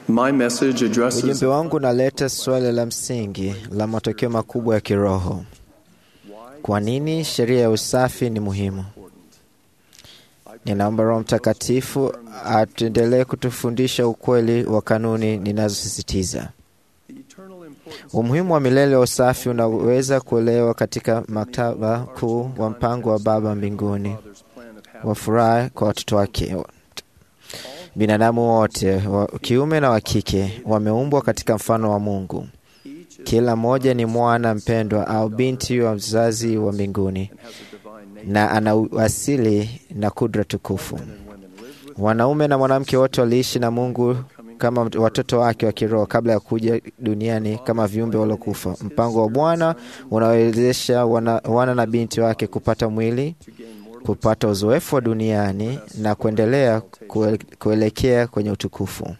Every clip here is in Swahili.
My message addresses Ujumbe wangu unaleta swali la msingi la matokeo makubwa ya kiroho. Kwa nini sheria ya usafi ni muhimu? Ninaomba Roho Mtakatifu atuendelee kutufundisha ukweli wa kanuni ninazosisitiza. Umuhimu wa milele wa usafi unaweza kuelewa katika maktaba kuu wa mpango wa Baba mbinguni wa furaha kwa watoto wake. Binadamu wote wa kiume na wa kike wameumbwa katika mfano wa Mungu. Kila mmoja ni mwana mpendwa au binti wa mzazi wa mbinguni na ana asili na kudra tukufu. Wanaume na mwanamke wote waliishi na Mungu kama watoto wake wa kiroho kabla ya kuja duniani kama viumbe waliokufa. Mpango wa Bwana unawezesha wana, wana na binti wake kupata mwili, kupata uzoefu wa duniani na kuendelea kue, kuelekea kwenye utukufu.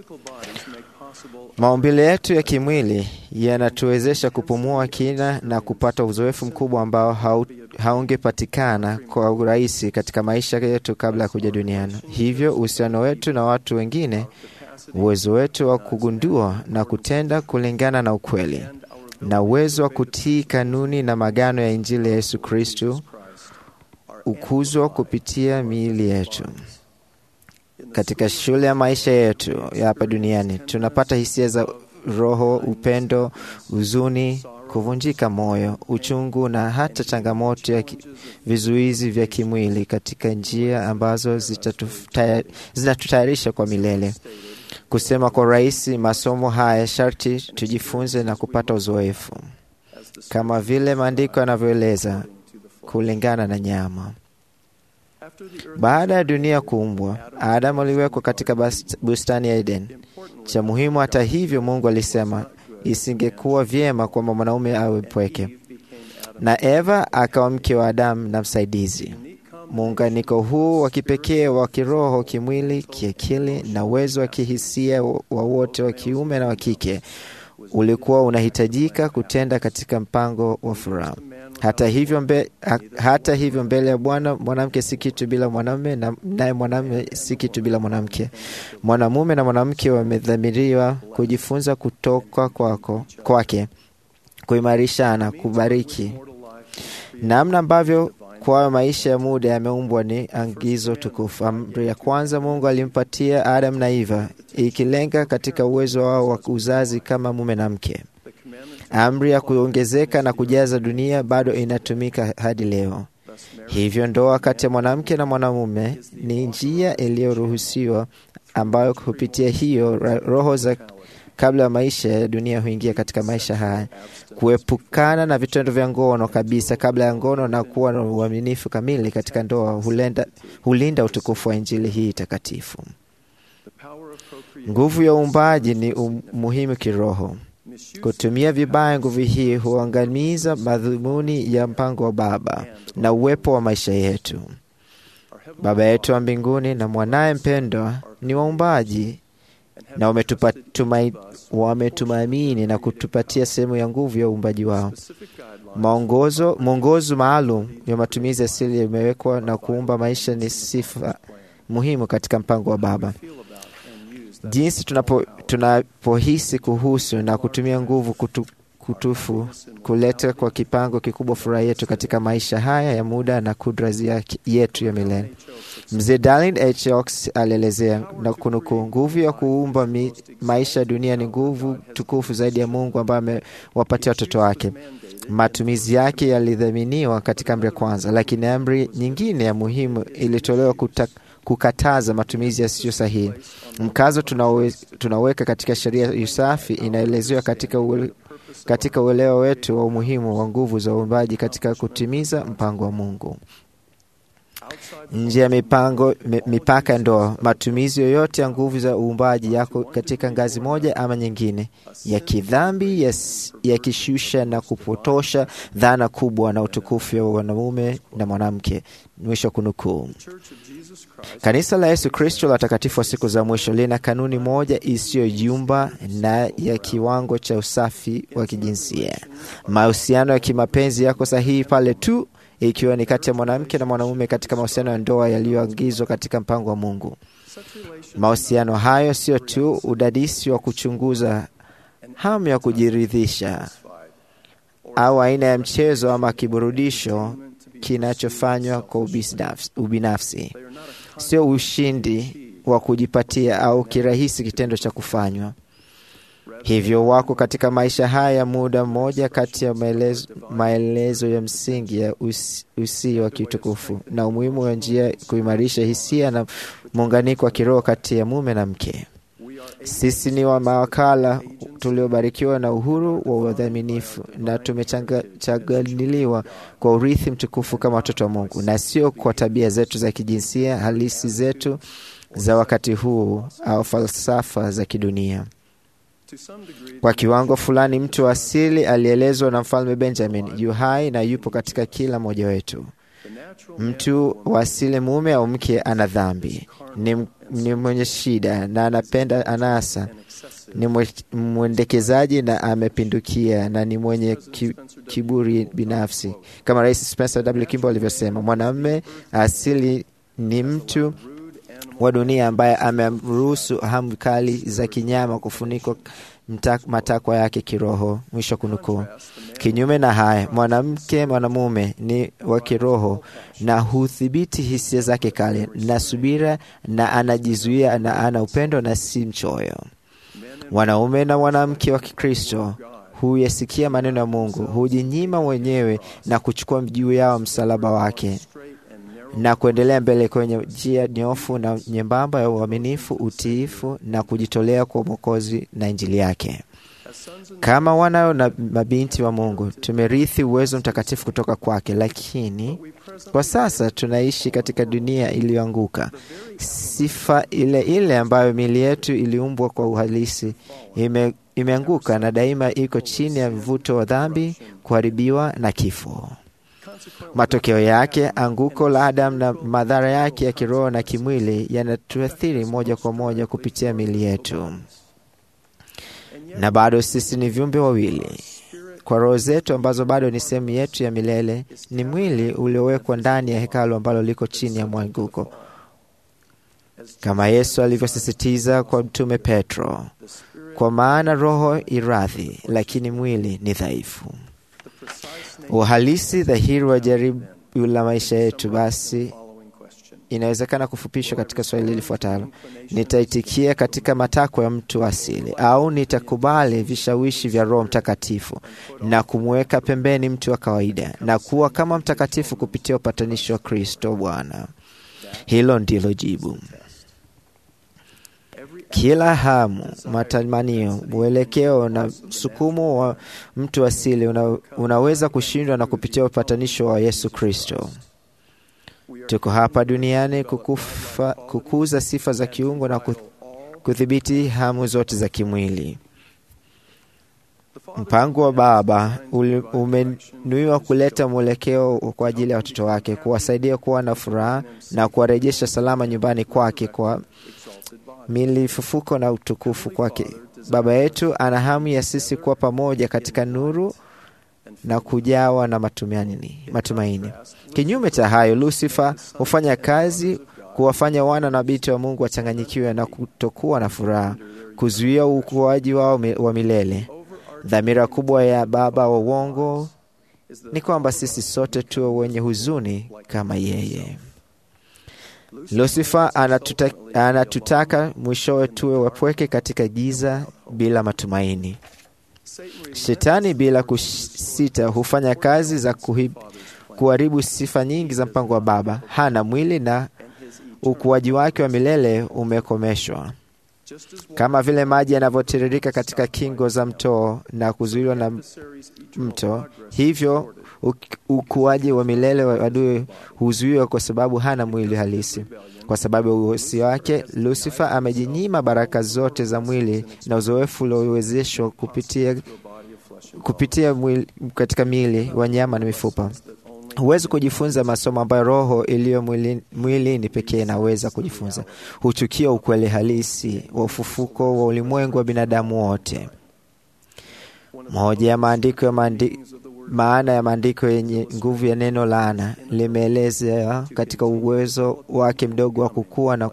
Maumbile yetu ya kimwili yanatuwezesha kupumua kina na kupata uzoefu mkubwa ambao hau, haungepatikana kwa urahisi katika maisha yetu kabla ya kuja duniani. Hivyo uhusiano wetu na watu wengine, uwezo wetu wa kugundua na kutenda kulingana na ukweli, na uwezo wa kutii kanuni na magano ya Injili ya Yesu Kristu ukuzwa kupitia miili yetu. Katika shule ya maisha yetu ya hapa duniani tunapata hisia za roho, upendo, huzuni, kuvunjika moyo, uchungu na hata changamoto ya vizuizi vya kimwili katika njia ambazo zinatutayarisha kwa milele. Kusema kwa rahisi, masomo haya sharti tujifunze na kupata uzoefu, kama vile maandiko yanavyoeleza, kulingana na nyama. Baada ya dunia kuumbwa, Adamu aliwekwa katika bustani ya Eden. Cha muhimu hata hivyo, Mungu alisema isingekuwa vyema kwamba mwanaume awe mpweke, na Eva akawa mke wa Adamu na msaidizi. Muunganiko huu wa kipekee wa kiroho, kimwili, kiakili na uwezo wa kihisia wa wote wa kiume na wa kike ulikuwa unahitajika kutenda katika mpango wa furaha. Hata hivyo, mbe, ha, hata hivyo mbele ya Bwana mwanamke si kitu bila mwanamume, na naye mwanamume si kitu bila mwanamke. Mwanamume na mwanamke wamedhamiriwa kujifunza kutoka kwako kwake, kuimarishana, kubariki. Namna ambavyo kwayo maisha ya muda yameumbwa ni angizo tukufu. Amri ya kwanza Mungu alimpatia Adam na Eva, ikilenga katika uwezo wao wa uzazi kama mume na mke. Amri ya kuongezeka na kujaza dunia bado inatumika hadi leo. Hivyo ndoa kati ya mwanamke na mwanamume ni njia iliyoruhusiwa ambayo kupitia hiyo roho za kabla ya maisha ya dunia huingia katika maisha haya, kuepukana na vitendo vya ngono kabisa kabla ya ngono na kuwa na uaminifu kamili katika ndoa hulenda, hulinda utukufu wa Injili hii takatifu. Nguvu ya uumbaji ni muhimu kiroho. Kutumia vibaya nguvu hii huangamiza madhumuni ya mpango wa Baba na uwepo wa maisha yetu. Baba yetu wa mbinguni na mwanaye mpendwa ni waumbaji na wametumaini na kutupatia sehemu ya nguvu ya uumbaji wao. Maongozo, mwongozo maalum ya matumizi asili yamewekwa na kuumba maisha ni sifa muhimu katika mpango wa Baba. Jinsi tunapo, tunapohisi kuhusu na kutumia nguvu kutu, kutufu kuleta kwa kipango kikubwa furaha yetu katika maisha haya ya muda na kudra yetu ya milele. Mzee Darlin H. Oaks alielezea na kunukuu, nguvu ya kuumba mi, maisha ya dunia ni nguvu tukufu zaidi ya Mungu ambaye amewapatia watoto wake. Matumizi yake yalidhaminiwa katika amri ya kwanza, lakini amri nyingine ya muhimu ilitolewa kuta, kukataza matumizi yasiyo sahihi. Mkazo tunawe, tunaweka katika sheria ya usafi inaelezewa katika uwe, katika uelewa wetu wa umuhimu wa nguvu za uumbaji katika kutimiza mpango wa Mungu. Nje ya mipango mipaka ndoa, matumizi yoyote ya nguvu za uumbaji yako katika ngazi moja ama nyingine ya kidhambi, yakishusha ya na kupotosha dhana kubwa na utukufu wa mwanamume na mwanamke. Mwisho kunukuu. Kanisa la Yesu Kristo la watakatifu wa siku za mwisho lina kanuni moja isiyoyumba na ya kiwango cha usafi wa kijinsia. Mahusiano ya kimapenzi yako sahihi pale tu ikiwa ni kati ya mwanamke na mwanamume katika mahusiano ya ndoa yaliyoagizwa katika mpango wa Mungu. Mahusiano hayo sio tu udadisi wa kuchunguza hamu ya kujiridhisha au aina ya mchezo ama kiburudisho kinachofanywa kwa ubinafsi, sio ushindi wa kujipatia au kirahisi kitendo cha kufanywa hivyo. Wako katika maisha haya ya muda mmoja kati ya maelezo, maelezo ya msingi ya usi, usii wa kiutukufu na umuhimu wa njia kuimarisha hisia na muunganiko wa kiroho kati ya mume na mke. Sisi ni wa mawakala tuliobarikiwa na uhuru wa udhaminifu na tumechanganiliwa kwa urithi mtukufu kama watoto wa Mungu, na sio kwa tabia zetu za kijinsia halisi zetu za wakati huu au falsafa za kidunia. Kwa kiwango fulani, mtu wa asili alielezwa na Mfalme Benjamin yu hai na yupo katika kila mmoja wetu. Mtu wa asili, mume au mke, ana dhambi, ni, ni mwenye shida na anapenda anasa, ni mwendekezaji na amepindukia, na ni mwenye ki, kiburi binafsi, kama Rais Spencer W. Kimball alivyosema, mwanamume asili ni mtu wa dunia ambaye amemruhusu hamu kali za kinyama kufunikwa matakwa yake kiroho. Mwisho kunukuu. Kinyume na haya, mwanamke mwanamume ni wa kiroho na hudhibiti hisia zake kali na subira, na anajizuia na ana upendo na si mchoyo. Wanaume na mwanamke wa Kikristo huyasikia maneno ya Mungu, hujinyima wenyewe na kuchukua juu yao msalaba wake na kuendelea mbele kwenye njia nyofu na nyembamba ya uaminifu, utiifu na kujitolea kwa Mwokozi na Injili yake. Kama wana na mabinti wa Mungu, tumerithi uwezo mtakatifu kutoka kwake, lakini kwa sasa tunaishi katika dunia iliyoanguka. Sifa ile ile ambayo miili yetu iliumbwa kwa uhalisi ime, imeanguka na daima iko chini ya mvuto wa dhambi, kuharibiwa na kifo. Matokeo yake, anguko la Adamu na madhara yake ya kiroho na kimwili yanatuathiri moja kwa moja kupitia miili yetu, na bado sisi ni viumbe wawili kwa roho zetu ambazo bado ni sehemu yetu ya milele. Ni mwili uliowekwa ndani ya hekalu ambalo liko chini ya mwanguko, kama Yesu alivyosisitiza kwa Mtume Petro, kwa maana roho iradhi, lakini mwili ni dhaifu. Uhalisi dhahiri wa jaribu la maisha yetu basi inawezekana kufupishwa katika swali lifuatalo: nitaitikia katika matakwa ya mtu asili, au nitakubali vishawishi vya Roho Mtakatifu na kumweka pembeni mtu wa kawaida na kuwa kama mtakatifu kupitia upatanisho wa Kristo Bwana? Hilo ndilo jibu. Kila hamu, matamanio, mwelekeo na msukumo wa mtu asili una, unaweza kushindwa na kupitia upatanisho wa Yesu Kristo. Tuko hapa duniani kukufa, kukuza sifa za kiungo na kudhibiti hamu zote za kimwili. Mpango wa Baba umenuiwa kuleta mwelekeo kwa ajili ya watoto wake, kuwasaidia kuwa na furaha na kuwarejesha salama nyumbani kwake kwa milifufuko na utukufu kwake. Baba yetu ana hamu ya sisi kuwa pamoja katika nuru na kujawa na matumaini. Matumaini. Kinyume cha hayo, Lusifa hufanya kazi kuwafanya wana na binti wa Mungu wachanganyikiwe na kutokuwa na furaha, kuzuia ukuaji wao wa milele. Dhamira kubwa ya baba wa uongo ni kwamba sisi sote tuwe wenye huzuni kama yeye. Lusifa anatuta, anatutaka mwishowe tuwe wapweke katika giza bila matumaini. Shetani bila kusita hufanya kazi za kuhib, kuharibu sifa nyingi za mpango wa Baba. Hana mwili na ukuaji wake wa milele umekomeshwa, kama vile maji yanavyotiririka katika kingo za mto na kuzuiliwa na mto, hivyo ukuaji wa milele wa adui huzuiwa kwa sababu hana mwili halisi. Kwa sababu ya uhosi wake, Lusifa amejinyima baraka zote za mwili na uzoefu uliowezeshwa kupitia, kupitia mwili, katika miili wa nyama na mifupa. Huwezi kujifunza masomo ambayo roho iliyo mwilini mwili pekee inaweza kujifunza. Huchukia ukweli halisi wa ufufuko wa ulimwengu wa binadamu wote. Moja ya maandiko ya maandi, maana ya maandiko yenye nguvu ya neno laana limeelezea katika uwezo wake mdogo wa kukua na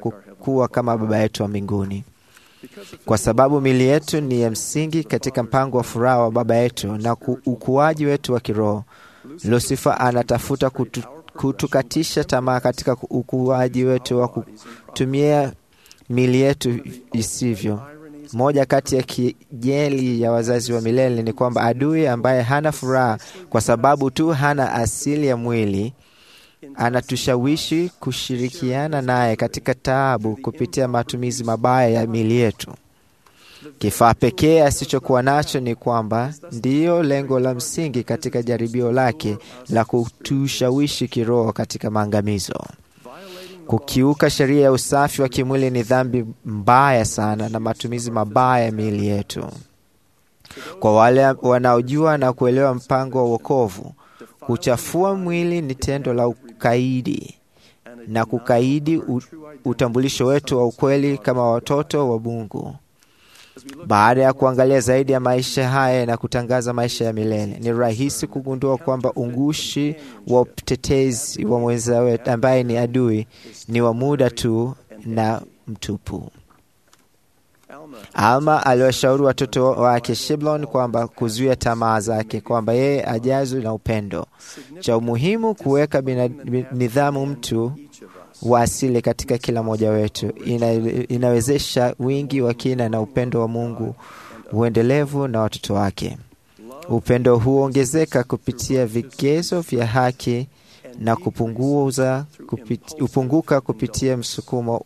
kuwa kama Baba yetu wa mbinguni. Kwa sababu mili yetu ni ya msingi katika mpango wa furaha wa Baba yetu na ku, ukuaji wetu wa kiroho, Lusifa anatafuta kutu, kutukatisha tamaa katika ukuaji wetu wa kutumia mili yetu isivyo. Moja kati ya kijeli ya wazazi wa milele ni kwamba adui ambaye hana furaha kwa sababu tu hana asili ya mwili anatushawishi kushirikiana naye katika taabu kupitia matumizi mabaya ya mili yetu. Kifaa pekee asichokuwa nacho ni kwamba ndiyo lengo la msingi katika jaribio lake la kutushawishi kiroho katika maangamizo. Kukiuka sheria ya usafi wa kimwili ni dhambi mbaya sana na matumizi mabaya ya miili yetu. Kwa wale wanaojua na kuelewa mpango wa wokovu, kuchafua mwili ni tendo la ukaidi na kukaidi utambulisho wetu wa ukweli kama watoto wa Mungu. Baada ya kuangalia zaidi ya maisha haya na kutangaza maisha ya milele, ni rahisi kugundua kwamba ungushi wa utetezi wa mwenza wetu ambaye ni adui ni wa muda tu na mtupu. Alma aliwashauri watoto wake Shiblon kwamba kuzuia tamaa zake, kwamba yeye ajazwe na upendo. Cha umuhimu kuweka nidhamu mtu wa asili katika kila mmoja wetu ina, inawezesha wingi wa kina na upendo wa Mungu uendelevu na watoto wake. Upendo huongezeka kupitia vigezo vya haki na kupunguza kupit, upunguka kupitia msukumo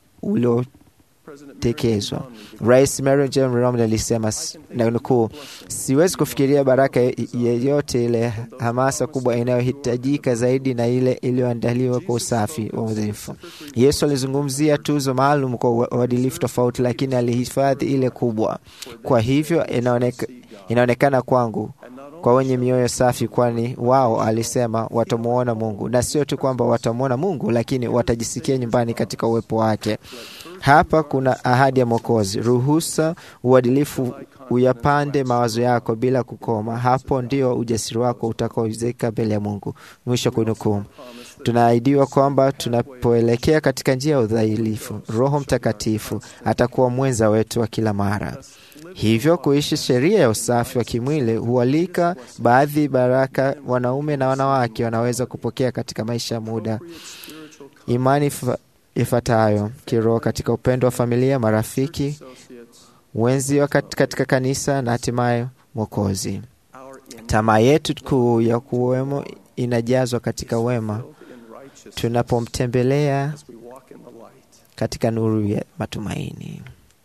uliotekezwa. Rais Mary J. Romney alisema na nukuu, siwezi kufikiria baraka yeyote ile hamasa kubwa inayohitajika zaidi na ile iliyoandaliwa kwa usafi wa udhaifu. Yesu alizungumzia tuzo maalum kwa uadilifu tofauti, lakini alihifadhi ile kubwa. Kwa hivyo inaoneka, inaonekana kwangu kwa wenye mioyo safi, kwani wao, alisema, watamwona Mungu, na sio tu kwamba watamwona Mungu, lakini watajisikia nyumbani katika uwepo wake. Hapa kuna ahadi ya Mwokozi: ruhusa uadilifu uyapande mawazo yako bila kukoma. Hapo ndio ujasiri wako utakaoizeka mbele ya Mungu. Mwisho kunukuu. Tunaahidiwa kwamba tunapoelekea katika njia ya udhailifu, Roho Mtakatifu atakuwa mwenza wetu wa kila mara. Hivyo kuishi sheria ya usafi wa kimwili hualika baadhi baraka wanaume na wanawake wanaweza kupokea katika maisha ya muda imani ifuatayo kiroho katika upendo wa familia, marafiki, wenzi wa katika kanisa na hatimaye Mwokozi. Tamaa yetu kuu ya kuwemo inajazwa katika wema tunapomtembelea katika nuru ya matumaini.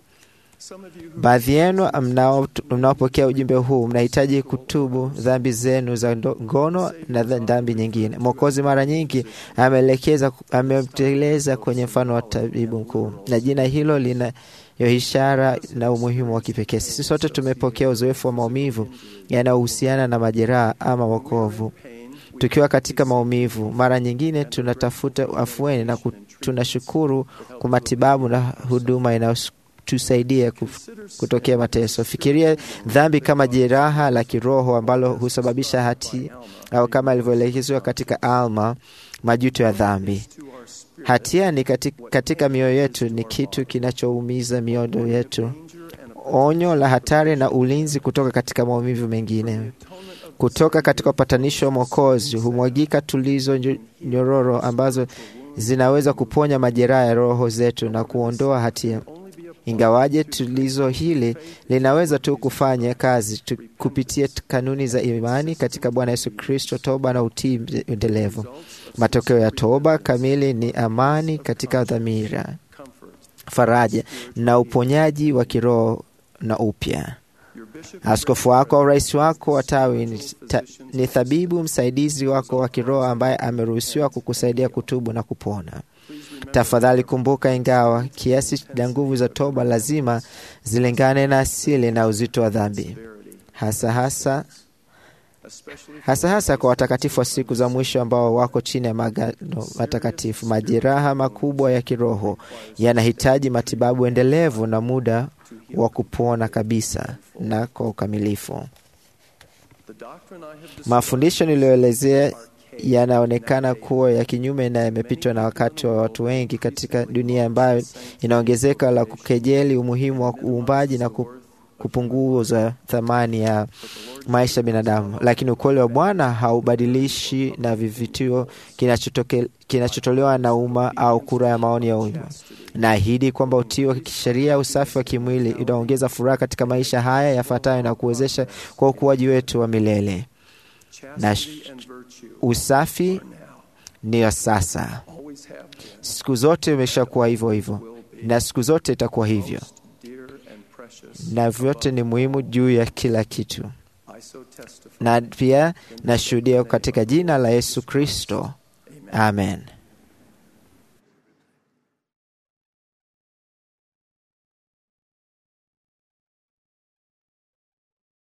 Baadhi yenu mnaopokea ujumbe huu mnahitaji kutubu dhambi zenu za ngono na dhambi nyingine. Mwokozi mara nyingi ameelekeza amemteleza kwenye mfano wa tabibu mkuu, na jina hilo lina yo ishara na umuhimu wa kipekee. Sisi sote tumepokea uzoefu wa maumivu yanayohusiana na majeraha ama wokovu. Tukiwa katika maumivu, mara nyingine tunatafuta afueni na tunashukuru kwa matibabu na huduma inayo tusaidia kutokea mateso. Fikiria dhambi kama jeraha la kiroho ambalo husababisha hati au kama ilivyoelekezwa katika Alma, majuto ya dhambi. Hatia ni katika, katika mioyo yetu ni kitu kinachoumiza mioyo yetu, onyo la hatari na ulinzi kutoka katika maumivu mengine. Kutoka katika upatanisho wa Mwokozi humwagika tulizo nyororo ambazo zinaweza kuponya majeraha ya roho zetu na kuondoa hatia. Ingawaje tulizo hili linaweza tu kufanya kazi tu kupitia kanuni za imani katika Bwana Yesu Kristo, toba na utii endelevu. Matokeo ya toba kamili ni amani katika dhamira, faraja na uponyaji wa kiroho na upya. Askofu wako au rais wako wa tawi ni, ta, ni thabibu msaidizi wako wa kiroho ambaye ameruhusiwa kukusaidia kutubu na kupona. Tafadhali kumbuka, ingawa kiasi cha nguvu za toba lazima zilingane na asili na uzito wa dhambi, hasa hasa hasa hasa kwa watakatifu wa siku za mwisho ambao wako chini ya magano matakatifu. Majeraha makubwa ya kiroho yanahitaji matibabu endelevu na muda wa kupona kabisa na kwa ukamilifu. Mafundisho niliyoelezea yanaonekana kuwa ya kinyume na yamepitwa na wakati wa watu wengi katika dunia ambayo inaongezeka la kukejeli umuhimu wa uumbaji na ku- kupunguza thamani ya maisha ya binadamu. Lakini ukweli wa Bwana haubadilishi na vivitio kinachotoke- kinachotolewa na umma au kura ya maoni ya umma. Naahidi kwamba utii wa kisheria, usafi wa kimwili unaongeza furaha katika maisha haya yafuatayo na kuwezesha kwa ukuaji wetu wa milele. Na sh- usafi ni wa sasa, siku zote umeshakuwa hivyo hivyo, na siku zote itakuwa hivyo, na vyote ni muhimu juu ya kila kitu. Na pia nashuhudia katika jina la Yesu Kristo, amen.